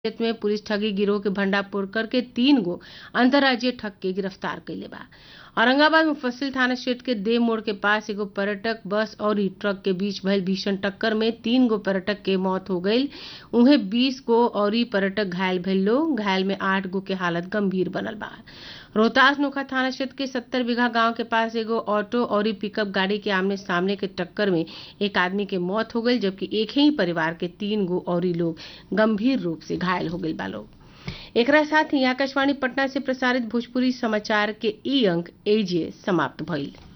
क्षेत्र में पुलिस ठगी गिरोह के भंडाफोड़ करके तीन गो अंतर्राज्यीय ठग के गिरफ्तार कइले बा औरंगाबाद मुफस्सिल थाना क्षेत्र के देव मोड़ के पास एगो पर्यटक बस और ट्रक के बीच भइल भीषण टक्कर में तीन गो पर्यटक के मौत हो गईल उहे बीस गो अउरी पर्यटक घायल भइल लोग घायल में आठ गो के हालत गंभीर बनल बा रोहतास नोखा थाना क्षेत्र के सत्तर बीघा गांव के पास एगो ऑटो और पिकअप गाड़ी के आमने सामने के टक्कर में एक आदमी के मौत हो गईल जबकि एक ही परिवार के तीन गो और लोग गंभीर रूप से घायल हो गईल बा लोग एकरा साथ ही आकाशवाणी पटना से प्रसारित भोजपुरी समाचार के ई अंक एजे समाप्त भइल